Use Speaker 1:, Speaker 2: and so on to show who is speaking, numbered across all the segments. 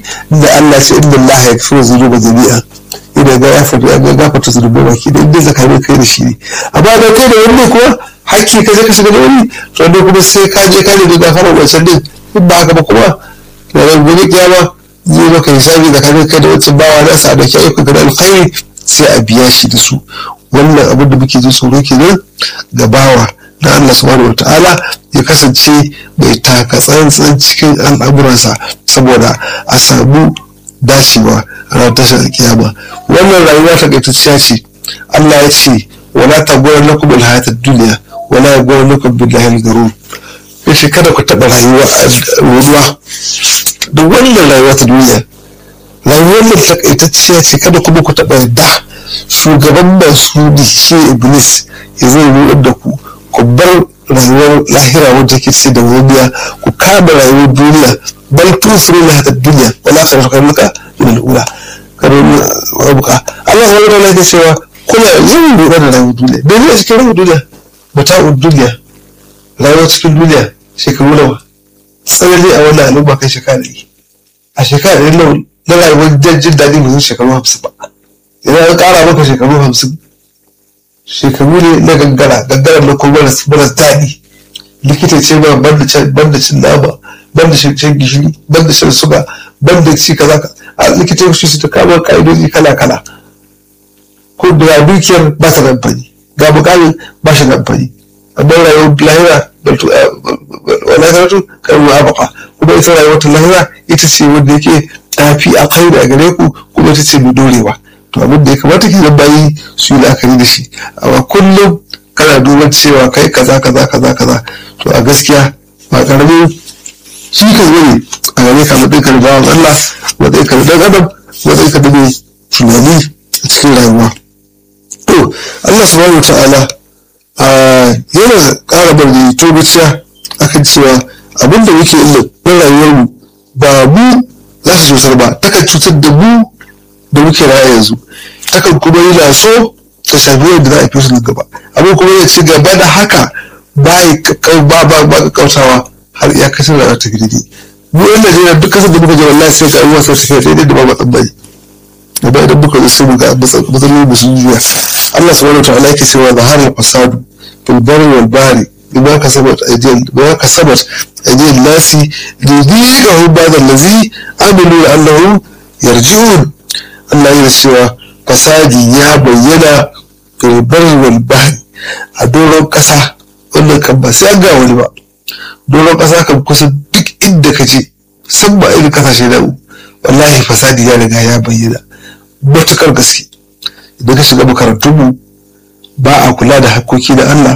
Speaker 1: da Allah ce inda Allah ya fi zunuba jami'a idan ga ya fata ga gafarta zunuba baki da inda zakarin kai da shi ne amma da kai da wani kuma hakki ka je ka shiga da wani to wanda kuma sai ka je ka ne da gafara wancan din in ba haka ba kuma da ran gobe kiyama zai maka hisabi da kai kai da wancan bawa na sa da kai ka da alkhairi sai a biya shi da su wannan abin da muke jin tsoro kenan ga bawa na Allah subhanahu wataala ya kasance mai taka tsantsan cikin al'amuransa saboda a samu dacewa a ranar tashar alkiyama wannan rayuwa ta gaitacciya ce Allah ya ce wala ta gwara lakum alhayatar duniya wala ya gwara lakum billahi al-garur yace kada ku taɓa rayuwa a ruwa da wannan rayuwa ta duniya rayuwar nan takaitacciya ce kada kuma ku taɓa yarda shugaban masu ne shi iblis ya zai nuna da ku ku bar rayuwar lahira wadda ke ce da waniya ku kama rayuwar duniya bal tusiru na hada duniya wala ka rafa maka min al'ula karon abuka Allah ya wada lafiya cewa kuna yin lura da rayuwar duniya da ne cikin rayuwar duniya mata'ud duniya rayuwar cikin duniya shekaru nawa tsanani a wannan al'umma kai shekara ɗari a shekara ɗari na rayuwar jin daɗi mai shekaru hamsin ba idan an ƙara maka shekaru hamsin shekaru ne na gangara gangara na kuma maras daɗi likita ce ma banda cin nama banda shan gishiri banda shan suga banda ci kaza ka a likita shi su ta kama ka'idoji kala kala ko da dukiyar ba ta da amfani ga bukamin ba shi da amfani amma rayuwar lahira wala karatu kan abaka kuma ita rayuwar ta lahira ita ce wanda yake tafi a kai da gare ku kuma ita ce mai dorewa to abin da ya kamata ke zan bayi su yi la'akari da shi amma kullum kana duban cewa kai kaza kaza kaza kaza to a gaskiya ba karamin shi ka zo ne a gare ka matsayin ka da bawan Allah matsayin ka da dan adam matsayin ka da mai tunani a cikin rayuwa to Allah subhanahu wa ta'ala yana ƙara bari tobaciya akan cewa abin da muke yi na rayuwarmu ba mu za su cutar ba takan cutar da mu da muke raya yanzu takan kuma yi laso ta shafi wanda za a fi su gaba abin kuma ya ci gaba da haka ba ba ba kautawa har iya kasar da ta gidi mu yan Najeriya duk kasar da muka je wallahi sai ga abubuwa sun tafiya daidai da ba matsan bai da ba idan muka zo sai mu ga matsalolin da sun juya Allah subhanahu wa ta'ala yake cewa zaharar fasadu fil barri wal bahri bima kasabat aydil bima kasabat aydil nasi lidhiqahum ba'da allazi amilu la'allahum yarji'un Allah ya cewa fasadi ya bayyana filbar wal bahri a doron ƙasa wannan kan ba sai an ga wani ba doron ƙasa kan kusa duk inda ka je san ba irin kasashe na wallahi fasadi ya riga ya bayyana matukar gaske idan ka shiga makarantun mu ba a kula da hakkoki da Allah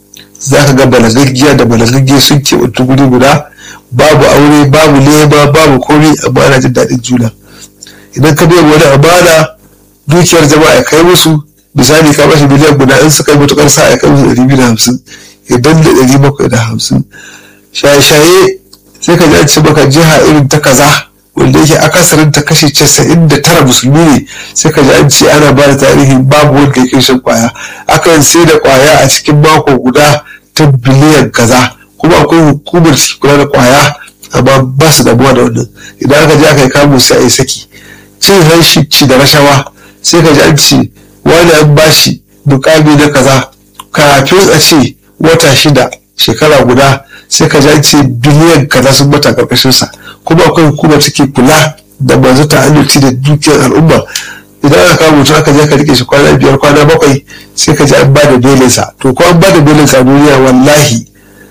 Speaker 1: za ka ga balagaggiya da balagaggiya sun ke wata guri guda babu aure babu leba babu komai amma ana jin daɗin juna idan ka bai wani amana dukiyar jama'a ya kai musu misali ka bashi miliyan guda in suka yi matukar sa ya kai musu ɗari biyu da hamsin idan da ɗari bakwai da hamsin shaye-shaye sai ka ji an ce maka jiha irin ta kaza wanda yake akasarin ta kashe casa'in da tara musulmi ne sai ka ji an ce ana ba da tarihi babu wanda ya kai shan kwaya akan sai da kwaya a cikin mako guda ta biliyan kaza kuma akwai hukumar kula da kwaya amma ba su damuwa da wannan idan aka je aka yi kamun sai a yi saki cin hanshi ci da rashawa sai ka ji an ce wani an bashi mukami na kaza kafin a ce wata shida shekara guda sai ka ji an ce biliyan kaza sun mata karkashin sa kuma akwai hukuma take kula da masu ta'annuci da dukiyar al'umma idan aka kawo mutum aka je ka rike shi kwana biyar kwana bakwai sai ka ji an ba da belinsa to ko an ba da belinsa a duniya wallahi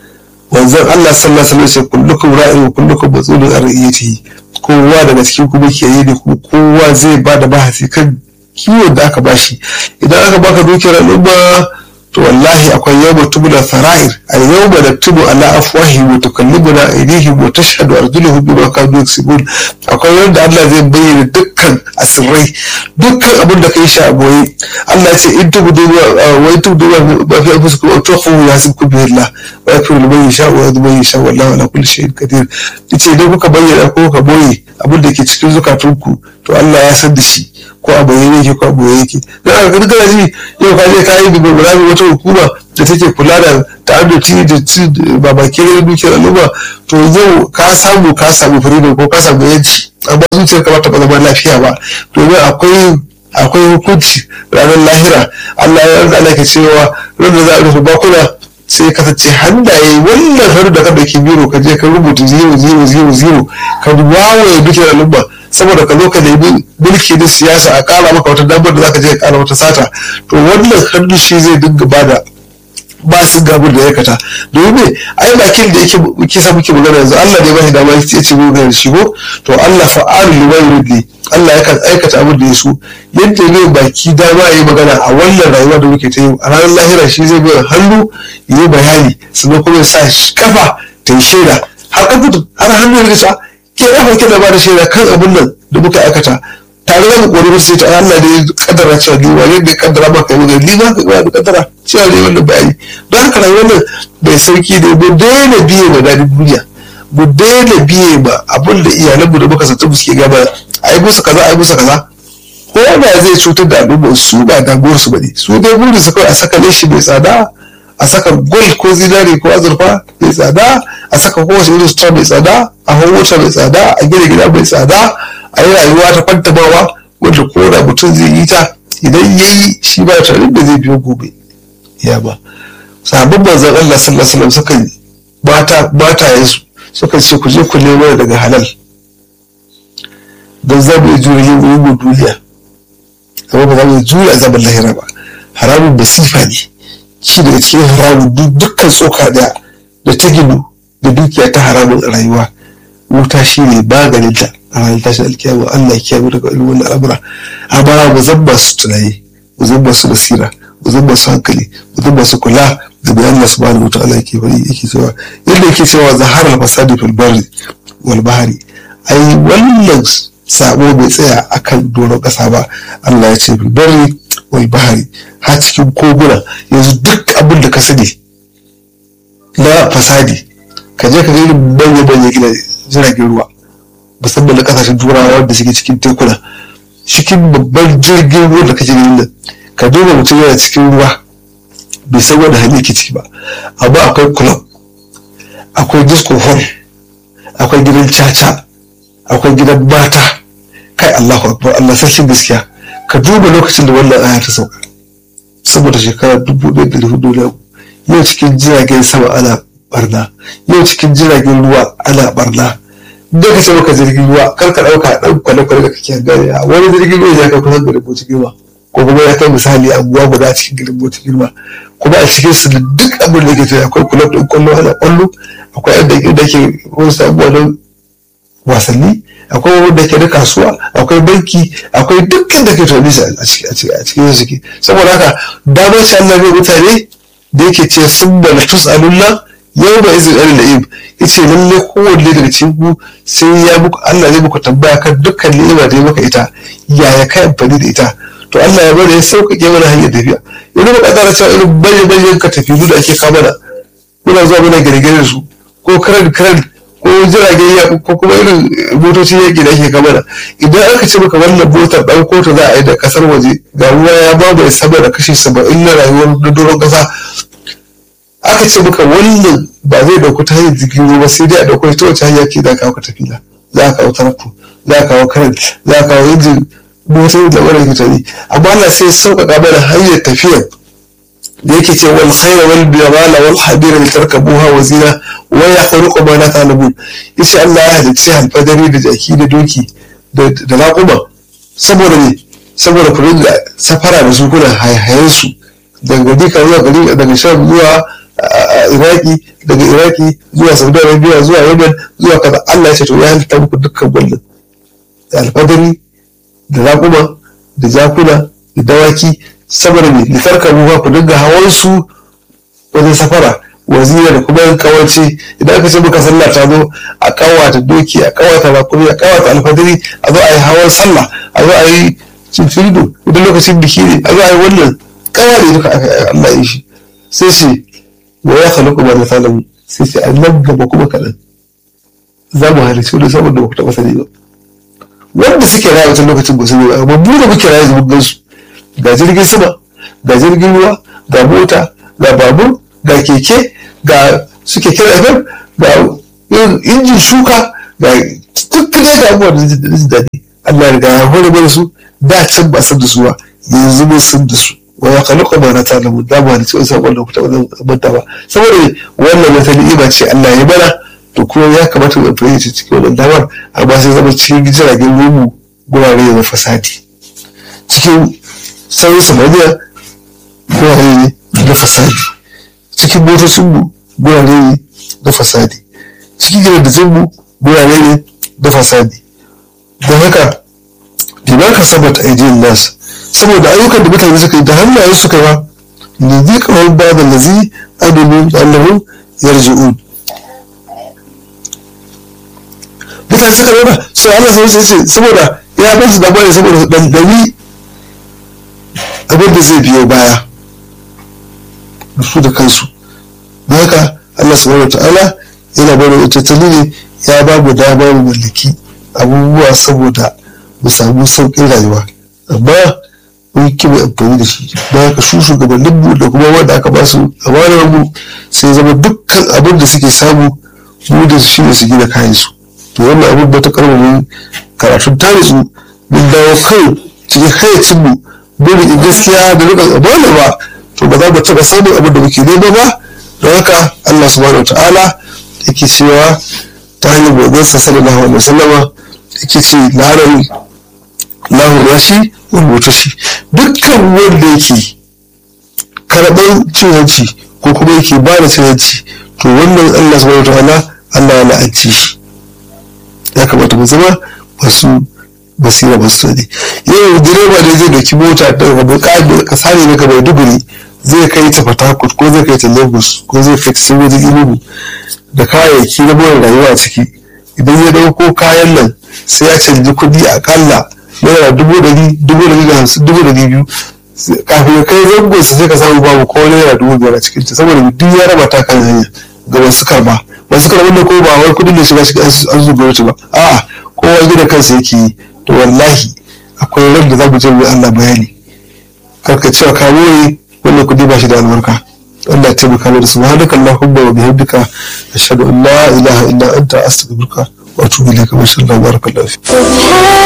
Speaker 1: wanzan Allah sallallahu alaihi wasallam kullukum ra'in wa kullukum mas'ulun an ra'iyatihi kowa daga cikin kuma ke yi ne kuma kowa zai ba da bahasi kan kiwon da aka bashi idan aka baka dukiyar al'umma to wallahi akwai yawma tubula fara'ir al yawma naktubu ala afwahi wa tukallimuna aydihim wa tashhadu arjuluhum bima kanu yaksubun akwai wanda Allah zai bayyana dukkan asirrai dukkan abin da kai shi a boye Allah ya ce in tubudu wa in tubudu ma fi anfusikum aw tukhfu yahsibkum bihi Allah wa yakfuru liman yasha wa yadhmu man yasha wallahu ala kulli shay'in qadir yace idan kuka bayyana ko kuka boye abin da ke cikin zukatunku to Allah ya san da shi ko a bayyane yake ko a boye yake dan aka ga kana ji yau ka je ka yi da gurgurami wata hukuma da take kula da ta'adduci da ci babake da dukiyar al'umma to yau ka samu ka samu freedom ko ka samu yanci amma zuciyar ka ta zama lafiya ba domin akwai akwai hukunci ranar lahira Allah ya yarda Allah ke cewa ranar za a rufe bakuna sai kasance hannaye wannan hannu da ka dauki biro ka je ka rubuta zero zero zero zero ka wawaye duk al'umma saboda ka zo ka nemi mulki na siyasa a kara maka wata damar da zaka je ka kara wata sata to wannan hannu shi zai dinga bada ba su gabur da ya kata domin me ai bakin da yake kisa muke magana yanzu Allah ne ba shi dama ya ce mu ga shigo to Allah fa'alu lima yurid Allah yakan aikata abin da ya so yadda ne baki dama ya yi magana a wannan rayuwa da muke ta yi a ranar lahira shi zai bai hannu ya yi bayani sannan kuma ya sa kafa ta yi shaida har kafa har hannu ya risa ke kafa ke da ba da shaida kan abin nan da muka aikata tare da mu kori sai ta Allah ne ya kaddara cewa ni wani da kaddara maka yi magana ni ma ka da kaddara cewa ne wannan bayani don haka rayuwar nan bai sauki ne mu daina biye ma daɗin duniya mu daina biye ma abin da iyalanmu da muka sata suke gaba a yi musu kaza a yi musu kaza ko da zai cutar da al'umma su ba damuwar su bane su dai burin su kawai a saka leshi mai tsada a saka gold ko zinari ko azurfa mai tsada a saka kowace irin sutura mai tsada a hau mota mai tsada a gina gida mai tsada a yi rayuwa ta fantamawa wanda ko da mutum zai yi ta idan ya yi shi ba tare da zai biyo gobe ya ba sahabban manzon Allah sallallahu alaihi wasallam suka mata matayensu suka ce ku je ku nemo daga halal don za mu iya jure yin rugun duniya amma ba za mu iya jure azabar lahira ba haramun basifa ne ci daga cikin haramun dukkan tsoka daya da ta ginu da dukiya ta haramun rayuwa wuta shi ne maganin ta a ranar tashin alkiyama Allah ya kiyaye daga irin wannan al'amura amma mu zan ba su tunani mu zan ba su basira mu zan ba su hankali mu zan ba su kula da bayan Allah subhanahu wa ta'ala yake bari yake cewa yadda yake cewa zaharar fasadi fil barri wal bahri ai wannan sabo bai tsaya akan doron kasa ba Allah ya ce fil barri wal bahri har cikin koguna yanzu duk abin da ka sani na fasadi ka je ka ga irin manya manya gina jiragen ruwa musamman na kasashen turawa wanda suke cikin tekuna cikin babban jirgin ruwa da kake ganin nan ka duba mutum yana cikin ruwa bai san wani hali yake ciki ba amma akwai club akwai disco hall akwai gidan caca akwai gidan mata kai Allahu akbar Allah sarkin gaskiya ka duba lokacin da wannan aya ta sauka saboda shekara dubu ɗaya da hudu na yau cikin jiragen sama ana barna yau cikin jiragen ruwa ana barna da ka ce maka jirgin ruwa kar ka ɗauka ɗan kwale-kwale da kake gani a wani jirgin ruwa ya kai kusan da rubutu girma ko kuma ya kai misali abuwa guda cikin girbotin girma kuma a cikin su da duk abin da ke tafiya akwai kulab ɗin kwallo ana kwallo akwai yadda da ke wasu abubuwa don wasanni akwai wanda ke da kasuwa akwai banki akwai dukkan da ke tafi a cikin suke saboda haka damar shi Allah bai mutane da yake ce sun bala tus'alullah yau ba izin ɗan la'ib yace lalle kowanne daga cikin ku sai ya muku Allah zai muku tambaya kan dukkan ni'ima da ya maka ita yaya kai amfani da ita to Allah ya bada ya sauƙaƙe mana hanyar tafiya yanzu ba ƙasar cewa irin bayan bayan ka tafi da ake kama da muna zuwa muna gare su ko karan karan ko jiragen ya ko kuma irin motocin yaƙi da ake kama da idan aka ce maka wannan motar ɗan kotu za a yi da ƙasar waje ga ruwa ya ba mai sama da kashi saba'in na rayuwar na doron ƙasa aka ce maka wannan ba zai dauko ta hanyar jirgin ruwa sai dai a dauko ta wace hanya ke za ka kawo tafila za ka kawo tarakto za ka kawo karan za ka kawo injin motar da wani fitari amma Allah sai sauƙaƙa mana hanyar tafiyar da yake ce wal khayra wal biyala wal hadira li tarkabuha wa zina wa yakhluqu ma la ta'lamun yace Allah ya halicci alfadari da jaki da doki da raƙuma saboda ne saboda ku da safara da su kuna hayayen su daga dika zuwa gari daga sham zuwa iraki daga iraki zuwa saudi arabia zuwa yemen zuwa kaza allah ya ce to ya halitta muku dukkan wannan da alfadari da raƙuma da jakuna da dawaki saboda ne litarka ruwa ku dinga hawan su wajen safara wazira da kuma kawance idan aka ce muka sallah ta zo a kawata doki a kawata rakumi a kawata alfadari a zo a yi hawan sallah a zo a yi cincirido idan lokacin biki ne a zo a yi wannan kawai duka Allah ya shi sai ce wa ya khalaqa ma ta'lamu sai ce a nan gaba kuma kaɗan za mu halicci wani saboda ba ku taɓa sani ba wanda suke raya wancan lokacin ba su ne amma mu da muke raya zuwa gansu ga jirgin sama ga jirgin ruwa ga mota ga babur ga keke ga suke kira FM ga injin shuka ga duk ne da abubuwa da jin daɗi Allah ya riga ya hore mana su da can ba san da su ba yanzu mun san da su wa ya khalaqa ma na ta'lamu da ba ni cewa sai wannan ku taɓa manta ba saboda wannan wata ni'ima ce Allah ya mana to kuma ya kamata mu fahimci cikin wannan damar amma sai zama cikin jiragen rumu gurare na fasadi cikin sauran samaniya gurare ne na fasadi cikin motocinmu gurare ne na fasadi cikin gidajenmu gurare ne na fasadi don haka bima ka sabata aidin nas saboda ayyukan da mutane suka yi da hannayen suka ba ne zai kawai ba da lazi adamin allahu yarji'un mutane suka rana sai Allah sai ce saboda ya ba su dabari saboda dandami abin da zai biyo baya da su da kansu don haka Allah subhanahu wa ta'ala yana bada tattali ne ya ba mu damar mallaki abubuwa saboda mu samu sauƙin rayuwa amma mun ki mai amfani da shi don haka su shugabannin mu da kuma wanda aka ba su amanar mu sai zama dukkan abin da suke samu mu da shi ne su gina kayan su to wannan abin ba ta karbamin karatun tarihi mun dawo kai cikin hayacin mu mun gaskiya da rika amana ba to ba za mu taɓa samun abin da muke nema ba don haka Allah subhanahu ta'ala yake cewa ta hanyar gogonsa sallallahu alaihi wasallama yake ce larar lahu rashi wani shi dukkan wanda yake karɓar cin hanci ko kuma yake ba da cin hanci to wannan Allah subhanahu ta'ala Allah ya la'anci shi ya kamata mu zama masu basira masu tsari yau direba ne zai dauki mota da rabu kasa ne daga maiduguri zai kai ta fatakut ko zai kai ta lagos ko zai kai ta saboda inugu da kayayyaki na more rayuwa a ciki idan ya dauko kayan nan sai ya canji kuɗi akalla naira dubu ɗari dubu ɗari da hamsin dubu ɗari biyu kafin ya kai zangon sa sai ka samu babu ko naira dubu biyar a cikin ta saboda duk ya raba ta kan hanya ga masu karba masu karban da ko ba wai kuɗin da shiga shiga an zuba gwamnati ba a'a kowa gida kansa yake yi to wallahi akwai ran da za mu je mu Allah bayani karka cewa ka more wannan kudi ba shi da albarka Allah ya taimaka mana subhanaka allahumma wa bihamdika ashhadu an la ilaha illa anta astaghfiruka wa atubu ilayka wa sallallahu barakallahu